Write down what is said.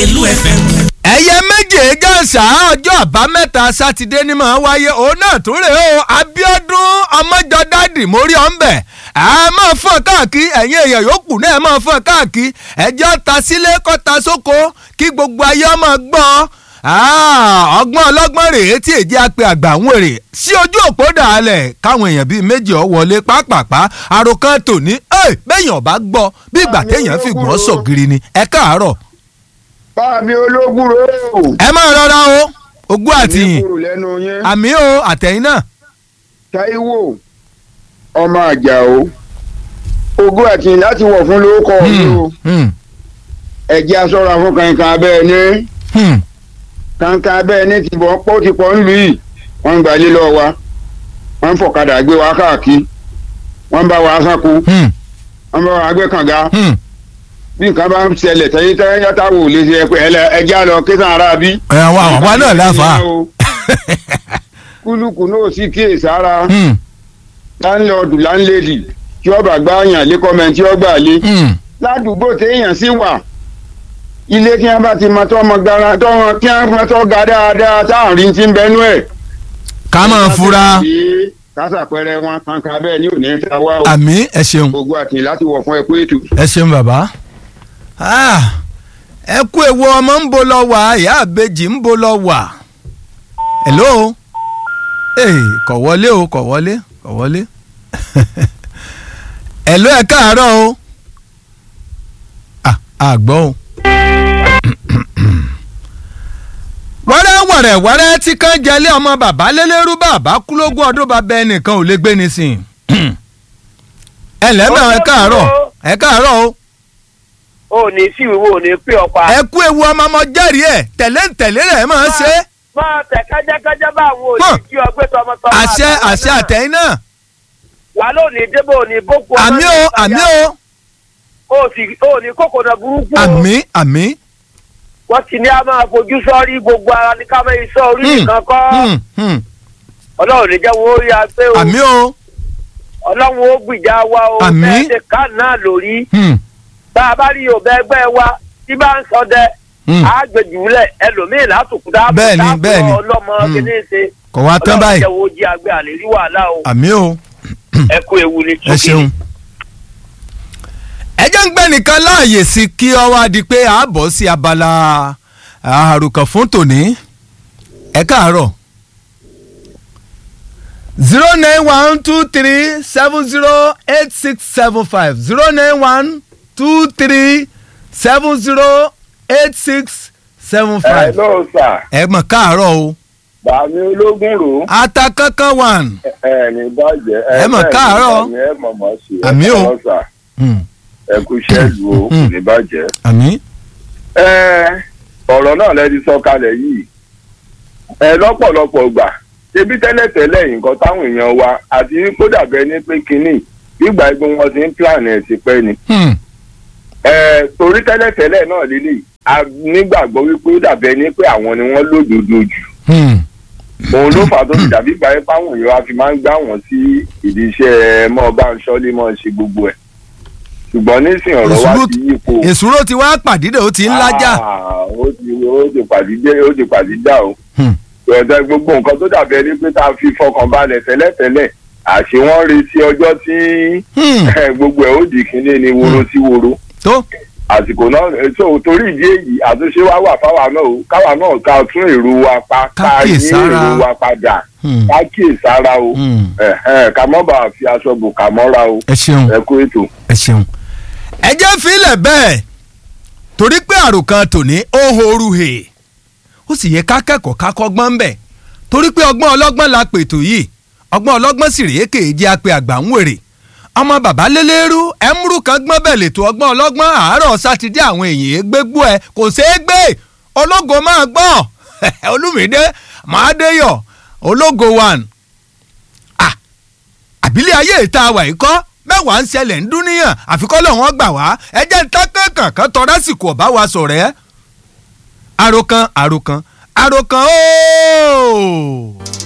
Lágelú FM. ẹyẹ méje gàǹsà ọjọ́ àbámẹ́ta sátidé ni màá wáyé òun náà tún rèé o Abíọ́dún ọmọjọdádì mórí ọ̀nbẹ ẹ máa fọ́n káàkiri ẹ̀yin èèyàn yòókù náà ẹ máa fọ́n káàkiri ẹjọ́ ta sílé kọ́ ta sóko kí gbogbo ayé ọmọ gbọ́ ọgbọ́n ọlọ́gbọ́n rèé tí èjì apẹ àgbà ń wèrè sí ojú òpó dàálẹ̀ káwọn èèyàn bíi méjì ọ̀ wọlé pápápá àròkàn tòní bẹ́yìn ọ̀bá gbọ́ bí ìgbà téèyàn fi gbọ́n sọ̀gìrì ni ẹ káàárọ̀ Báàmí ológun ro. ẹ máa rọra o ogún àtìyìn kúrò lẹ́nu yẹn. àmì o àtẹ̀yìn náà. Táíwò ọmọ àjàó. Ogún àtìyìn láti wọ̀ fún lórúkọ mi o. Hmm, Ẹ̀jẹ̀ aṣọ́ra fún kankan abẹ́ ẹni. hmm, Kankan abẹ́ ẹni ti bọ̀ pọ́ ti pọ̀ nílùú yìí. Wọ́n ń gba ilé lọ́wọ́ wa. Wọ́n ń fọ̀kadà gbé wa káàkiri. Wọ́n ń bá wa sáko. hmm, Wọ́n ń bá wa gbé kànga. hmm. Bí nǹkan bá ń ṣẹlẹ̀ tẹ́yìn tẹ́yìn yàtá wò lè ṣe ẹ̀pẹ́ ẹ̀jẹ̀ àlọ́ kí sàn ara bí. ẹ àwa àwa náà láfa. Kúlùkù náà sì kíyèsára. Hmm, láńlọ́ọ̀dù láńlẹ́dì tí ọba gbá yàn lé kọ́mẹ́ntì ọgbà lé hmm. ládùúgbò téèyàn sì wà ilé tí wọn bá ti mọ tọmọ gara tọmọ kí wọn mọ tọ ga dáadáa táàrin ti ń bẹnu ẹ. ká máa fura kásàpẹrẹ wọn kankan bẹ́ẹ̀ ni ò ní ta wá o àmì ẹ ṣeun gbogbo àtìyìn láti wọ̀ fún ẹ pé ètò. ẹ ṣeun bàbá. Ah, ẹ kú ewu ọmọ ń bo lọ wà ìyá àbejì ń bo lọ wà. hello ee kò wọlé o kò wọlé kò wọlé. hello ẹ káàárọ̀ o. ah àgbọ̀ o. wẹ́rẹ́ wẹ̀rẹ̀ wẹ́rẹ́ tí kan jẹlé ọmọ bàbá lélẹ́rú bàbá kú lógún ọdún bàbá ẹnìkan ò lè gbé ní sìn. ẹ lẹ́mọ̀ ẹ káàárọ̀ ẹ káàárọ̀ o o ní sí ìwé o ní pé ọpa. ẹ kú ewu ọmọ ọmọ jẹ́rìí ẹ̀ tẹ̀lé tẹ̀lé rẹ̀ máa ń ṣe é. máa tẹ kájákájá bá àwọn Mọ̀. òní kí ọgbẹ́ tọmọtọmọ. àṣẹ àtàwọn àṣẹ náà. àtẹ̀yìn náà. wà ló ní débò ní boko. àmì o àmì o o sì o ní kòkòrò burúkú. o. àmì àmì. wọ́n ti ní a máa fojú sọ́rí gbogbo ara ní káfẹ́ iṣẹ́ orí Hmm, nìkan kọ́. hmm, hmm. ọlọ́run ní jẹ́ wọ́n rí a pé o. àmì o. ọlọ́run ó gbìjà wa o. Àmín. bẹ́ẹ̀ ṣe ká náà lórí. Hmm, bá a bá rí yorùbá ẹgbẹ́ wa tí bá ń sọdẹ. hmm. a gbẹjúlẹ̀ ẹlòmíì látòkú dáàbò Bẹ́ẹ̀ni, bẹ́ẹ̀ni. ọlọ́mọ Hmm. kìíní ṣe. kò wá tán ọlọ́run báyìí. jẹ́ wo jí agbẹ́ àlè rí wàhálà o. àmì o ẹ kú ewu ní ẹ ṣeun. ẹ jẹ́ ń gbẹ́ nìkan láàyè sí kí ọ wá di pé a bọ̀ sí abala àrùkàn fún tòní. ẹ káàárọ̀. zero nine one two three seven zero eight six seven five zero nine one two three seven zero eight six seven five. ló sà ẹ mọ̀ káàárọ̀ o. bàmí ológun rò ata kankan one. ẹ ní bàjẹ́ Ẹ mọ̀ káàárọ̀. ẹ mọ̀ mọ̀ sí ẹ Àmì o. káàárọ̀ sà. Hmm, ẹ kú iṣẹ́ ìlú o kò ní bàjẹ́. àmì. ẹ ọ̀rọ̀ náà lẹ ti sọ kalẹ̀ yìí ẹ lọ́pọ̀lọpọ̀ gbà ṣebí tẹ́lẹ̀tẹ́lẹ̀ nǹkan táwọn èèyàn wa àti kó dàbẹ́ ní pé kínní nígbà ẹgbẹ́ wọn ti ń plan ẹ̀ ti pẹ́ ni Hmm, ẹ torí tẹ́lẹ̀tẹ́lẹ̀ náà lílì a nígbàgbọ́ wípé ó dàbẹ́ ní pé àwọn ni wọ́n lódodo jù hmm. òun ló fà á tó ti dàbí ìgbà yẹn páwọn èèyàn wa fi máa ń gbá wọn sí ìdí iṣẹ́ mọ́ bá ń ṣọ́lé mọ́ ṣe gbogbo ẹ̀ ṣùgbọ́n nísìnyí ọ̀rọ̀ wa Ìṣubú- ti yípo èsúró ti wá pàdídé ó ti ń lájà. Ah, ó ti ó ti pàdídé ó ti pàdídá o Hmm. ìrọ̀tẹ́ gbogbo nǹkan tó dàbí ẹni pé tá a fi fọkàn balẹ̀ tẹ́lẹ̀tẹ́lẹ̀ àṣé wọ́n retí ọjọ́ tí Hmm, gbogbo ẹ̀ ó di kínní ni woro sí woro tó àsìkò náà so torí ìdí èyí àtúnṣe wa wà fáwa náà o káwa náà ká tún èrò wa pa Ká ká yí kíyèsára. èrò wa padà Hmm, ká kíyèsára o hmm. ẹ̀hẹ́n, ká mọ́ bá a fi aṣọ bò ká mọ́ra o ẹ ṣeun ẹ kú ètò. ẹ ṣeun. ẹ jẹ́ fílẹ̀ bẹ́ẹ̀ torí pé àròkàn tòní ó horu hè ó sì yẹ ká kẹ́kọ̀ọ́ ká kọ́gbọ́n ń bẹ̀ torí pé ọgbọ́n ọlọ́gbọ́n la pètò yìí ọgbọ́n ọlọ́gbọ́n sì rèé kèéjì apẹ àgbà ń wèrè ọmọ bàbá lélẹ́rú ẹ̀múrú kan gbọ́n bẹ̀ lètò ọgbọ́n ọlọ́gbọ́n àárọ̀ sátidé àwọn èèyàn gbégbó ẹ kò ṣeé gbé ológo máa gbọ́ olúmídé màádéyọ̀ ológo one ah àbílẹ̀ ayé ìta wà yìí kọ́ mẹ́wàá ń ṣẹlẹ̀ ń dúníyàn àfikọ́ lọ́wọ́n gbà wá ẹjẹ́ ń tán kankan tọ́ lásìkò ọ̀bá wa sọ̀rọ̀ ẹ́ àròkàn àròkàn àròkàn ooo.